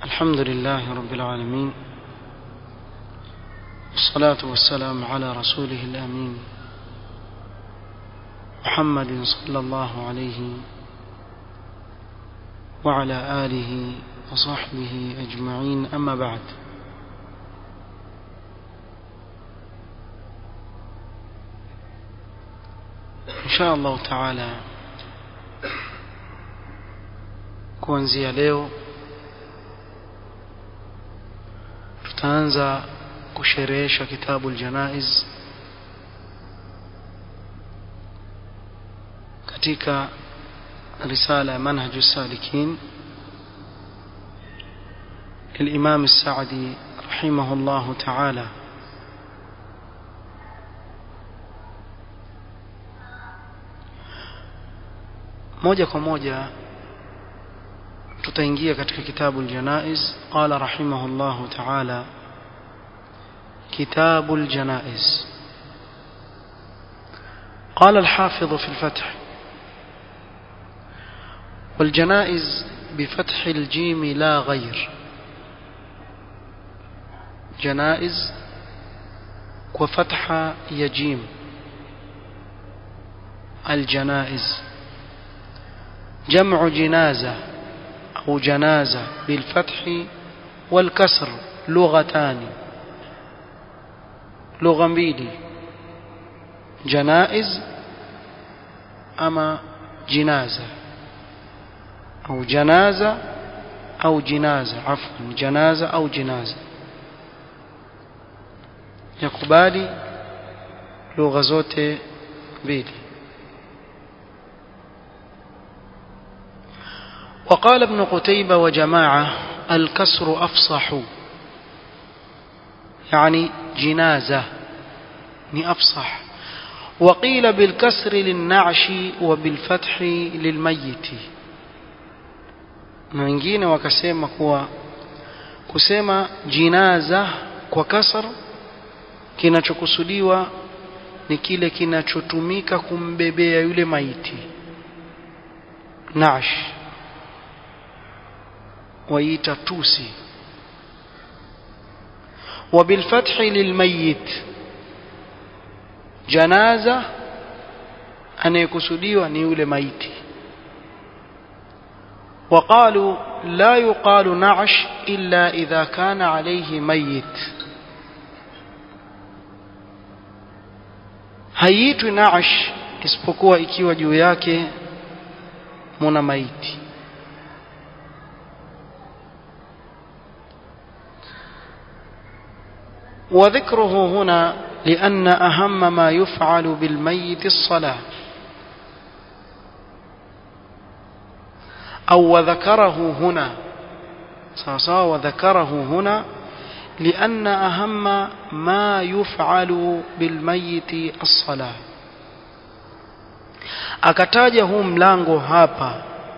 الحمد لله رب العالمين والصلاة والسلام على رسوله الأمين محمد صلى الله عليه وعلى آله وصحبه أجمعين أما بعد إن شاء الله تعالى kuanzia leo tutaanza kusherehesha kitabu aljanaiz katika risala ya manhaju salikin للإمام السعدي رحمه الله تعالى moja kwa moja tutaingia katika kitabu aljanaiz qala rahimahullah ta'ala كتاب الجنائز قال الحافظ في الفتح والجنائز بفتح الجيم لا غير جنائز وفتح يجيم الجنائز جمع جنازة أو جنازة بالفتح والكسر لغتان lugha mbili janaiz ama jinaza au janaza au jinaza afwan janaza au jinaza yakubali lugha zote mbili وقال ابن قتيبة وجماعة الكسر أفصح يعني جنازة ni afsah وقيل بالكسر للنعش وبالفتح للميت na wengine wakasema kuwa kusema jinaza kwa kasr kinachokusudiwa ni kile kinachotumika kumbebea yule maiti nash waita tusi وبالفتح للميت janaza anayekusudiwa ni yule maiti وقالوا لا يقال نعش إلا إذا كان عليه ميت haitwi naash isipokuwa ikiwa juu yake muna maiti وذكره هنا لأن أهم ما يفعل بالميت الصلاة أو وذكره هنا صاصا وذكره هنا لأن أهم ما يفعل بالميت الصلاة akataja huu mlango hapa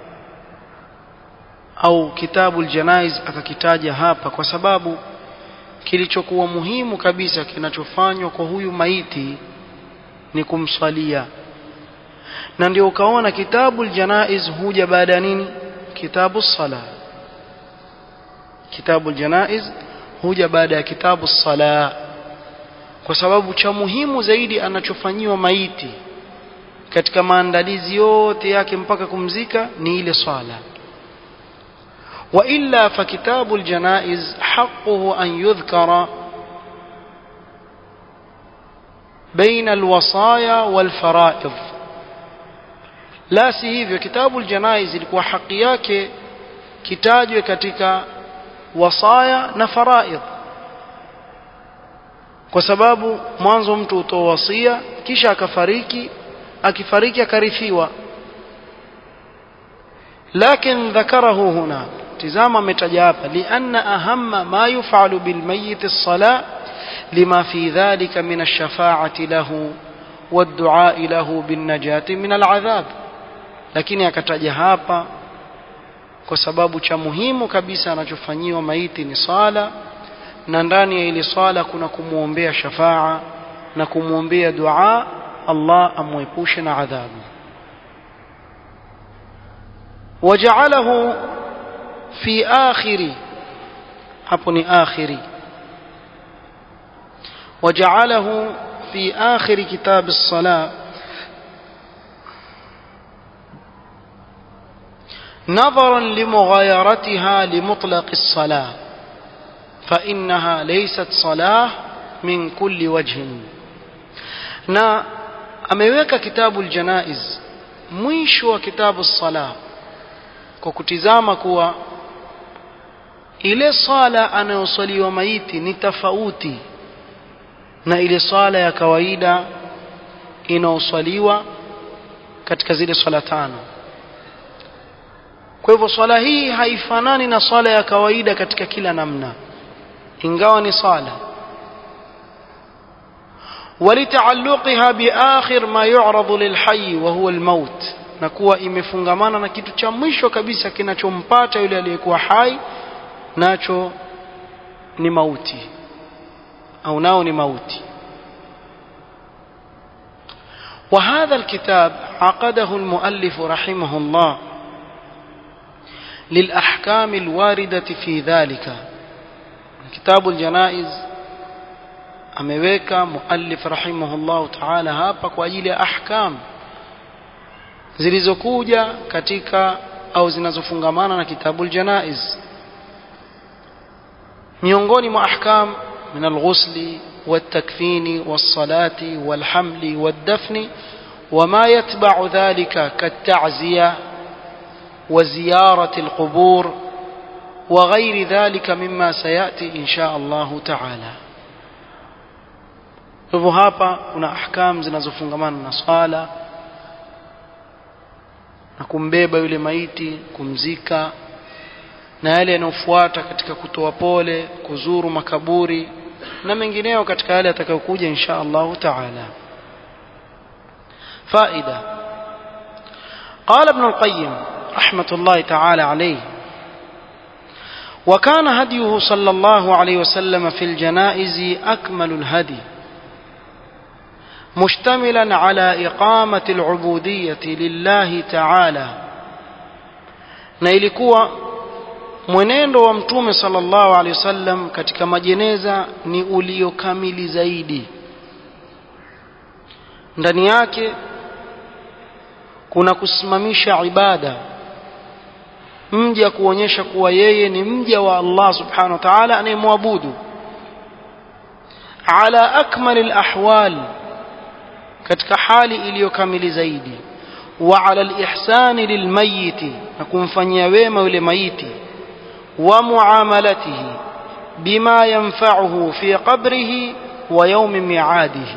au kitabu aljanaiz akakitaja hapa kwa sababu kilichokuwa muhimu kabisa kinachofanywa kwa huyu maiti ni kumswalia na ndio ukaona kitabu aljanaiz huja baada ya nini kitabu sala kitabu aljanaiz huja baada ya kitabu sala kwa sababu cha muhimu zaidi anachofanyiwa maiti katika maandalizi yote yake mpaka kumzika ni ile swala وإلا فكتاب الجنائز حقه أن يذكر بين الوصايا والفرائض لا si hivyo kitabu aljanaiz ilikuwa haki yake kitajwe katika wasaya na faraidh kwa sababu mwanzo mtu utoa wasia kisha akafariki akifariki akarithiwa lakin dhakarahu huna tizama ametaja hapa lianna ahamma ma yufalu bilmayit as-sala lima fi dhalika min ash-shafa'ati lahu wad-du'a lahu bin-najati min al-'adhab lakini akataja hapa kwa sababu cha muhimu kabisa anachofanyiwa maiti ni sala na ndani ya ile swala kuna kumwombea shafaa na kumwombea dua Allah amwepushe na adhabu وجعله في آخر hapo ni akhiri وجعله في آخر كتاب الصلاة نظرا لمغايرتها لمطلق الصلاة فإنها ليست صلاة من كل وجه na ameweka kitabu aljanaiz mwisho wa kitabu sala kwa kutizama kuwa ile sala anayosaliwa maiti ni tofauti na ile swala ya kawaida inaoswaliwa katika zile swala tano kwa hivyo swala hii haifanani na swala ya kawaida katika kila namna ingawa ni swala ولتعلقها بآخر ما يعرض للحي وهو الموت na kuwa imefungamana na kitu cha mwisho kabisa kinachompata yule aliyekuwa hai nacho ni mauti au nao ni mauti وهذا الكتاب عقده المؤلف رحمه الله للأحكام الواردة في ذلك كتاب الجنائز ameweka muallif rahimahullahu ta'ala hapa kwa ajili ya ahkam zilizokuja katika au zinazofungamana na kitabu aljanaiz miongoni mwa ahkam min alghusli والتكفين والصلاة والحمل والدفن وما يتبع ذلك كالتعزية وزيارة القبور وغير ذلك مما سيأتي إن شاء الله تعالى hivyo hapa kuna ahkam zinazofungamana na swala na kumbeba yule maiti kumzika na yale yanayofuata katika kutoa pole kuzuru makaburi na mengineyo katika yale yatakayokuja insha Allahu taala faida قال ابن القيم رحمة الله تعالى عليه وكان هديه صلى الله عليه وسلم في الجنائز أكمل الهدي مشتملا على إقامة العبودية لله تعالى na ilikuwa mwenendo wa mtume sallallahu alaihi wasallam katika majeneza ni uliokamili zaidi ndani yake kuna kusimamisha ibada mja kuonyesha kuwa yeye ni mja wa Allah subhanahu wa ta'ala anayemwabudu ala akmali alahwal katika hali iliyokamili zaidi wa ala alihsani lilmayiti na kumfanyia wema yule maiti wa muamalatihi bima yanfa'uhu fi qabrihi wa yawmi mi'adihi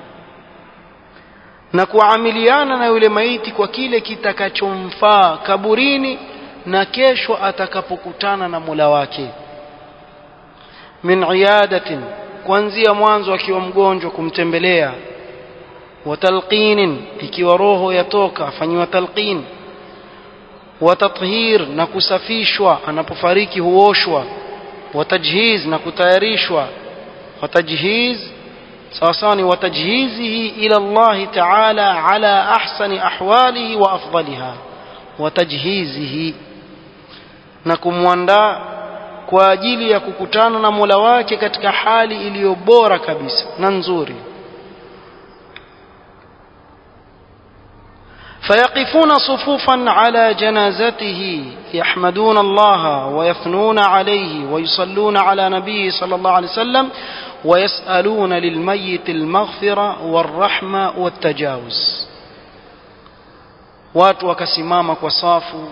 na kuamiliana na yule maiti kwa kile kitakachomfaa kaburini na kesho atakapokutana na Mola wake min iyadatin kuanzia mwanzo akiwa mgonjwa kumtembelea wa talqinin ikiwa roho yatoka afanyiwa talqin wa tathhir na kusafishwa anapofariki huoshwa wa tajhiz na kutayarishwa wa tajhiz sawa sawa ni watajhizihi ila Allah ta'ala ala ahsani ahwalihi wa afdaliha watajhizihi na kumwandaa kwa ajili ya kukutana na Mola wake katika hali iliyo bora kabisa na nzuri فيقفون صفوفا على جنازته يحمدون الله ويثنون عليه ويصلون على نبيه صلى الله عليه وسلم ويسألون للميت المغفرة والرحمة والتجاوز watu wakasimama kwa safu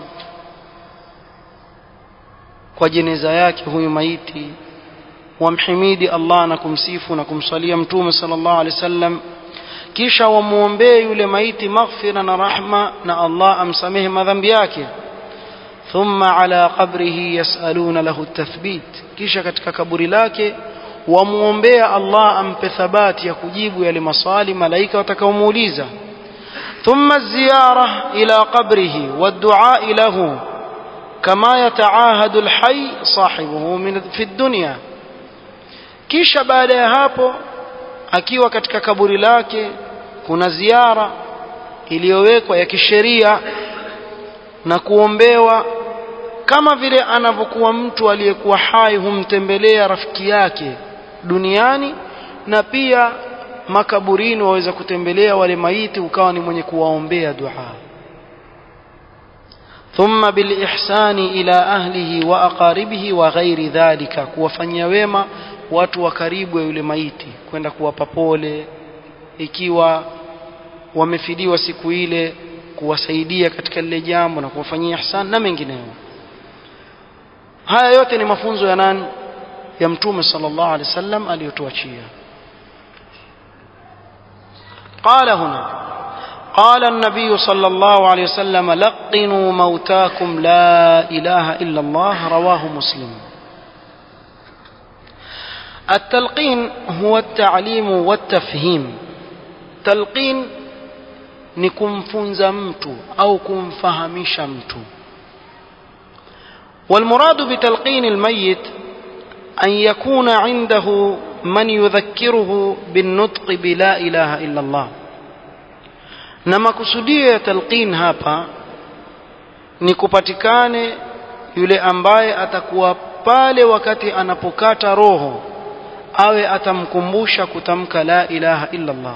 kwa jeneza yake huyu maiti wamhimidi Allah na kumsifu na kumsalia mtume sallallahu alaihi wasallam kisha wamuombee yule maiti maghfira na rahma na Allah amsamehe madhambi yake thumma ala qabrihi yasaluna lahu tathbit kisha katika kaburi lake wamuombea Allah ampe thabati ya kujibu yale maswali malaika watakaomuuliza ثم الزيارة إلى قبره والدعاء له كما يتعاهد الحي صاحبه من في الدنيا kisha baada ya hapo akiwa katika kaburi lake kuna ziara iliyowekwa ya kisheria na kuombewa kama vile anavyokuwa mtu aliyekuwa hai humtembelea rafiki yake duniani na pia makaburini waweza kutembelea wale maiti ukawa ni mwenye kuwaombea dua ثم بالإحسان إلى أهله وأقاربه وغير ذلك kuwafanyia wema watu wa karibu ya yule maiti kwenda kuwapa pole ikiwa wamefidiwa siku ile kuwasaidia katika lile jambo na kuwafanyia ihsan na mengineyo haya yote ni mafunzo ya nani ya mtume sallallahu alaihi wasallam aliyotuachia قال هنا قال النبي صلى الله عليه وسلم لقنوا موتاكم لا إله إلا الله رواه مسلم التلقين هو التعليم والتفهيم تلقين ni kumfunza mtu au kumfahamisha mtu والمراد بتلقين الميت أن يكون عنده من يذكره بالنطق بلا إله إلا الله na makusudio ya talqin hapa ni kupatikane yule ambaye atakuwa pale wakati anapokata roho awe atamkumbusha kutamka la ilaha illa Allah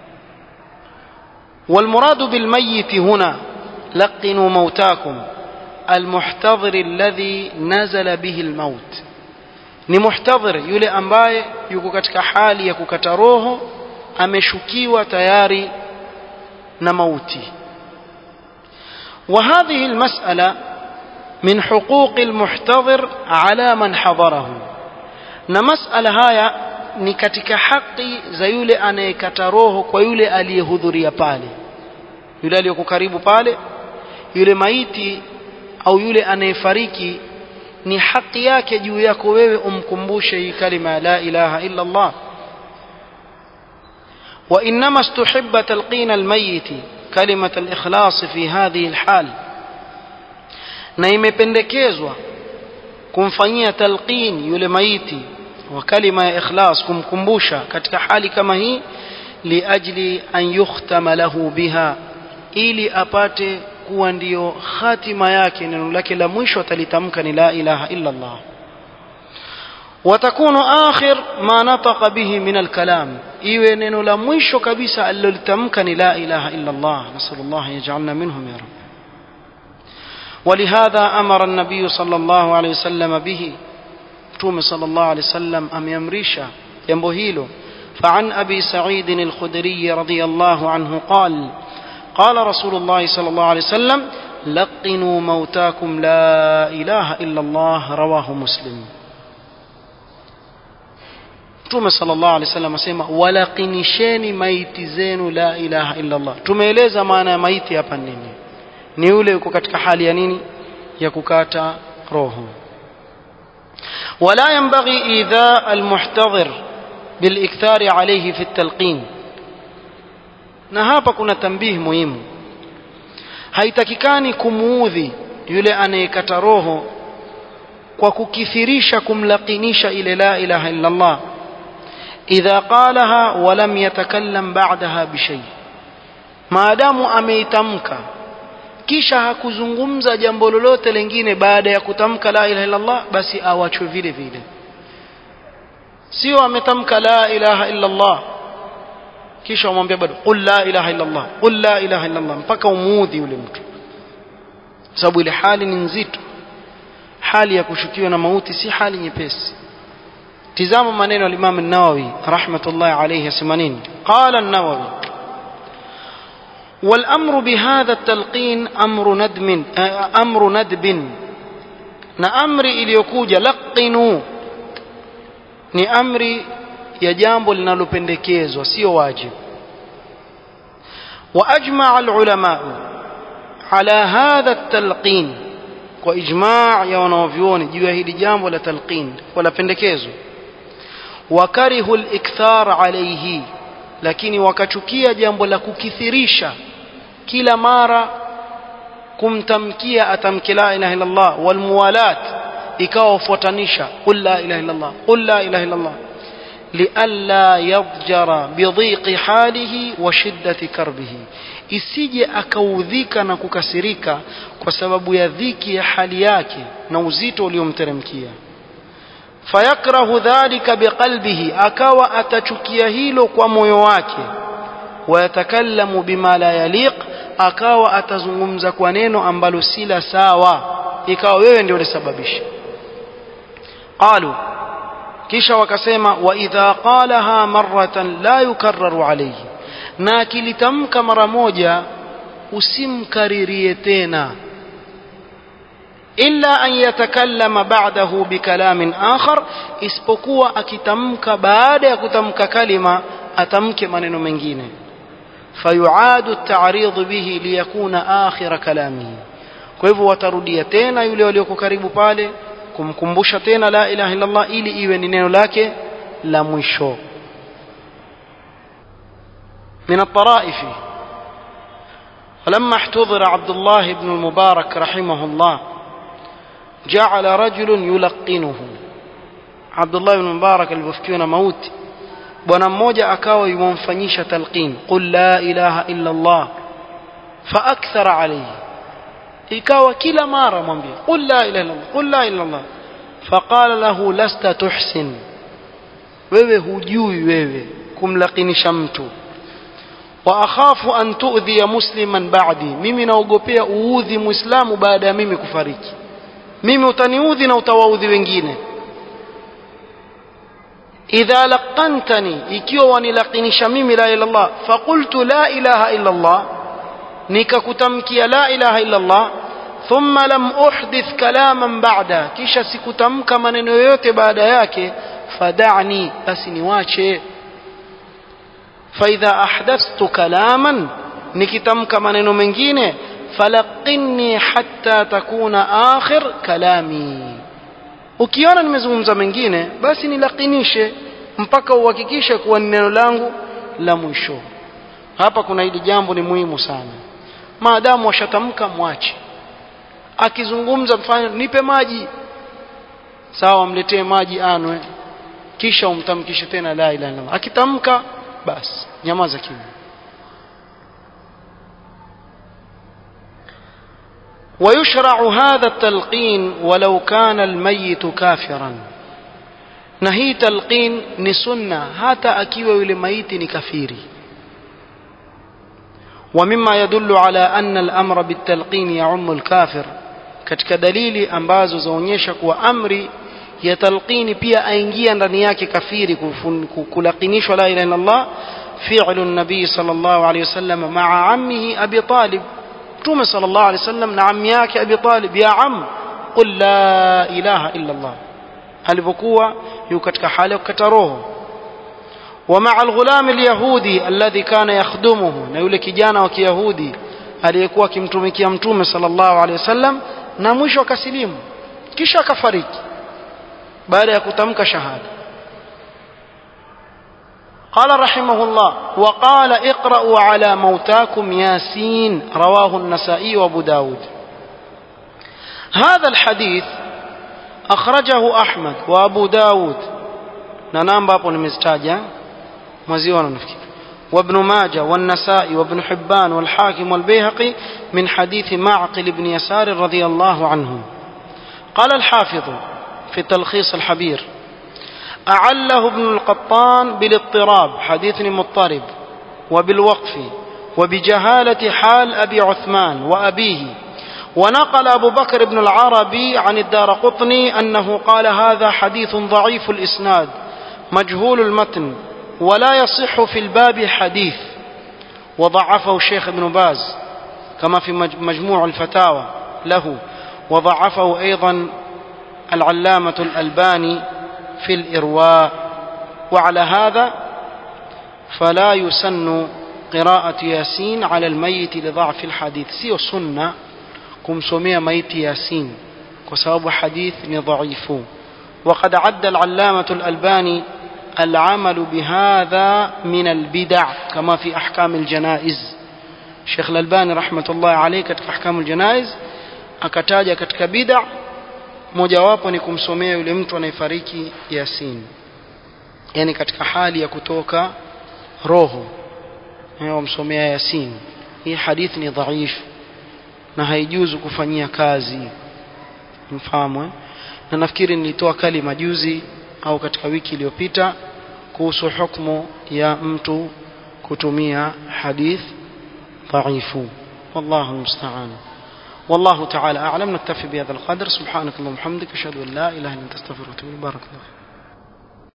والمراد بالميت هنا لقنوا موتاكم المحتضر الذي نزل به الموت ni muhtadhir yule ambaye yuko katika hali ya kukata roho ameshukiwa tayari na mauti وهذه المسألة من حقوق المحتضر على من حضره na masala haya ni katika haki za yule anayekata roho kwa yule aliyehudhuria pale yule aliyoko karibu pale yule maiti au yule anayefariki ni haki yake juu yako wewe umkumbushe hii kalima ya la ilaha illa Allah وإنما استحب تلقين الميت كلمة الإخلاص في هذه الحال na imependekezwa kumfanyia talqin yule maiti wa kalima ya ikhlas kumkumbusha katika hali kama hii liajli an yukhtama lahu biha ili apate kuwa ndiyo khatima yake neno lake la mwisho atalitamka ni la ilaha illa Allah وتكون آخر ما نطق به من الكلام iwe neno la mwisho kabisa alilolitamka ni la ilaha illa Allah nasallallahu yaj'alna minhum ya rab ولهذا أمر النبي صلى الله عليه وسلم به توم صلى الله عليه وسلم أم يمريشا ينبهيله فعن أبي سعيد الخدري رضي الله عنه قال قال رسول الله صلى الله عليه وسلم لقنوا موتاكم لا إله إلا الله رواه مسلم Mtume sallallahu alaihi wasallam asema walaqinisheni maiti zenu la ilaha illa Allah. Tumeeleza maana ya maiti hapa nini? Ni yule yuko katika hali ya nini? Ya kukata roho. ولا ينبغي إيذاء المحتضر بالإكثار عليه في التلقين na hapa kuna tambihi muhimu haitakikani kumuudhi yule anayekata roho kwa kukithirisha kumlakinisha ile la ilaha illa Allah idha qalaha wa lam yatakallam ba'daha bishay maadamu ameitamka kisha hakuzungumza jambo lolote lingine baada ya kutamka la ilaha illa Allah basi awachwe vile vile sio ametamka la ilaha illa Allah kisha umwambia bado qul la ilaha illa Allah qul la ilaha illa Allah mpaka umuudhi yule mtu sababu ile hali ni nzito hali ya kushukiwa na mauti si hali nyepesi tizama maneno ya Imam an-Nawawi rahmatullahi alayhi yasema nini qala an-Nawawi والأمر بهذا التلقين أمر ندم أمر ندب na amri iliyokuja laqinu ni amri ya jambo linalopendekezwa sio wajibu واجمع العلماء على هذا التلقين واجماع ya wanavyuoni juu ya hili jambo la talqin wala pendekezo wakarihu al-ikthar alayhi lakini wakachukia jambo la kukithirisha kila mara kumtamkia atamki la ilaha illa Allah wal muwalat ikawa ufuatanisha qul la ilaha illa Allah qul la ilaha illa Allah لئلا يضجر بضيق حاله وشدة كربه isije akaudhika na kukasirika kwa sababu ya dhiki ya hali yake na uzito uliomteremkia fayakrahu dhalika biqalbihi akawa atachukia hilo kwa moyo wake wayatakallamu bima la yaliq akawa atazungumza kwa neno ambalo si la sawa ikawa wewe ndio ulisababisha qalu kisha wakasema wa idha qalaha marratan la yukarraru alayhi na akilitamka mara moja usimkaririe tena illa an yatakallama ba'dahu bikalamin akhar isipokuwa akitamka baada ya kutamka kalima atamke maneno mengine fayuadu at-ta'rid bihi liyakuna akhir kalamihi kwa hivyo watarudia tena yule walioko karibu pale kumkumbusha tena la ilaha illa Allah ili iwe ni neno lake la mwisho من الطرائف فلما احتضر عبد الله بن المبارك رحمه الله جعل رجل يلقنه عبد الله بن المبارك alipofikiwa mauti bwana mmoja akawa yumfanyisha talqin qul la ilaha illa Allah faakthara alayhi ikawa kila mara mwambie qul la ilaha illa Allah qul la ilaha illa Allah faqala lahu lasta tuhsin wewe hujui wewe kumlakinisha mtu wa akhafu an tu'dhiya musliman ba'di mimi naogopea uudhi muislamu baada ya mimi kufariki mimi utaniudhi na utawaudhi wengine idha laqantani ikiwa wanilaqinisha mimi la ilaha illallah faqultu la ilaha illa Allah nikakutamkia la ilaha illa Allah thumma lam uhdith kalaman ba'da kisha sikutamka maneno yoyote baada yake fada'ni basi niwache فإذا أحدثت كلاما نكتمك maneno mengine falaqinni hatta takuna akhir kalami ukiona nimezungumza mengine basi nilakinishe mpaka uhakikishe kuwa ni neno langu la mwisho hapa kuna hili jambo ni muhimu sana maadamu washatamka mwache akizungumza mfano nipe maji sawa mletee maji anwe kisha umtamkishe tena la ilaha illallah akitamka basi nyamaza kimya ويشرع هذا التلقين ولو كان الميت كافرا نهي تلقين نسنة حتى أكيو لميت كفيري ومما يدل على أن الأمر بالتلقين يعم الكافر katika dalili ambazo zaonyesha kuwa amri ya talqini pia aingia ndani yake kafiri kulakinishwa la ilaha illallah fi'lu nabii sallallahu alayhi wasallam ma'a ammihi abi talib mtume sallallahu alayhi wasallam na ammi yake abi talib ya am qul la ilaha illa allah alipokuwa yuko katika hali ya kukata roho ومع الغلام اليهودي الذي كان يخدمه na yule kijana wa kiyahudi aliyekuwa akimtumikia mtume sallallahu alayhi wasallam na mwisho akasilimu kisha akafariki baada ya kutamka shahada قال رحمه الله وقال اقرأوا على موتاكم ياسين رواه النسائي وابو داود هذا الحديث أخرجه أحمد وأبو داود ننام بابو نمزتاجا مزيوانا نفكي وابن ماجه والنسائي وابن حبان والحاكم والبيهقي من حديث معقل بن يسار رضي الله عنه قال الحافظ في تلخيص الحبير أعله ابن القطان بالاضطراب حديث مضطرب وبالوقف وبجهالة حال أبي عثمان وأبيه ونقل أبو بكر بن العربي عن الدار قطني أنه قال هذا حديث ضعيف الإسناد مجهول المتن ولا يصح في الباب حديث وضعفه الشيخ ابن باز كما في مجموع الفتاوى له وضعفه أيضا العلامة الألباني في الإرواء وعلى هذا فلا يسن قراءة ياسين على الميت لضعف الحديث سيو سنة كم سمي ميت ياسين وسبب حديث ضعيف وقد عد العلامة الألباني العمل بهذا من البدع كما في أحكام الجنائز شيخ الألباني رحمة الله عليه كتك أحكام الجنائز akataja katika bid'a mojawapo ni kumsomea yule mtu anayefariki yasin yani katika hali ya kutoka roho wamsomea yasin hii hadithi ni dhaifu na haijuzu kufanyia kazi mfahamu eh? na nafikiri nilitoa kali majuzi au katika wiki iliyopita kuhusu hukumu ya mtu kutumia hadith dhaifu wallahu musta'an والله تعالى أعلم نكتفي بهذا القدر سبحانك اللهم وبحمدك أشهد أن لا إله إلا أنت أستغفرك وأتوب إليك بارك الله